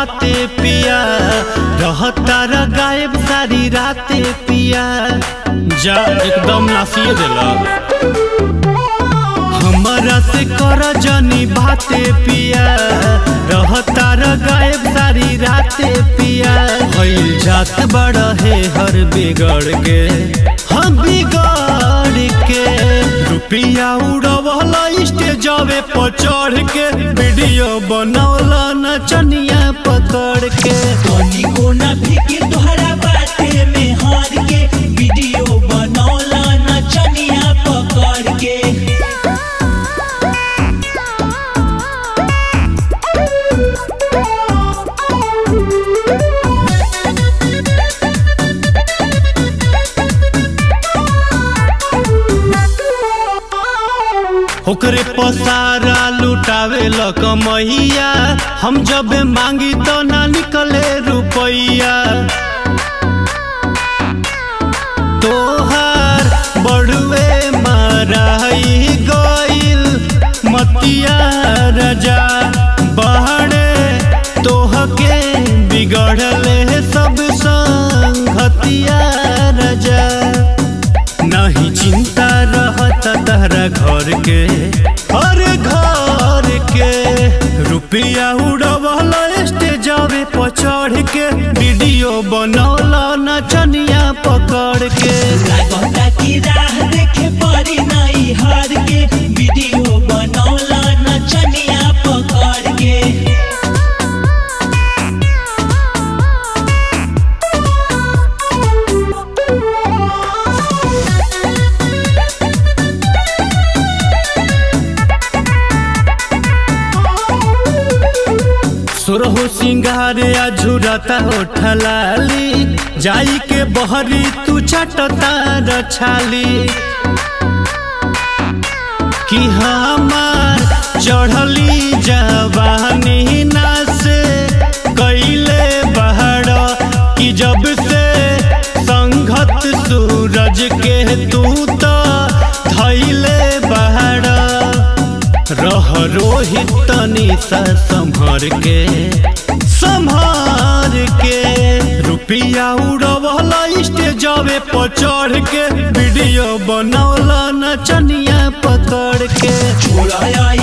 बाते पिया रहता र गायब सारी राते पिया जा एकदम नासिए देला हमरा से कर जनी बाते पिया रहता र गायब सारी राते पिया भइल जात बड़ है हर बिगड़ के हम बिगड़ के रुपिया उड़वला स्टेजवे पर चढ़ के वीडियो बनौला नचनिया पकड़ के तनी कोना फेंके तोहरा बाते में हार के वीडियो बनौला नचनिया पकड़ के ओकरे पसारा लुटावे ल कमैया हम जब मांगी तो ना निकले रुपैया तोहार बड़ुए माराई गइल मतिया रजा बहड़े तोहके बिगड़ले सब संगतिया रजा नहीं चिंता रहत तहरा घर के हर घर के रुपया उड़वला स्टेजवे पर चढ़ के वीडियो बनौला नचनिया पकड़ के लागता की राह देखे पड़ी नहीं हार के वीडियो बनौला नचनिया पकड़ के सुरहु सिंगार आ झुरता हो ठलाली जाई के बहरी तू चटता रछाली कि हमार चढ़ली जवानी ना से कैले बहड़ कि जब से संघत सूरज के तू तो धैले बहड़ रह रोहित तनी सा संभर के संभर के रुपिया उड़वला स्टेजवे पर चढ़ के वीडियो बनौला नचनिया पकड़ के छोड़ा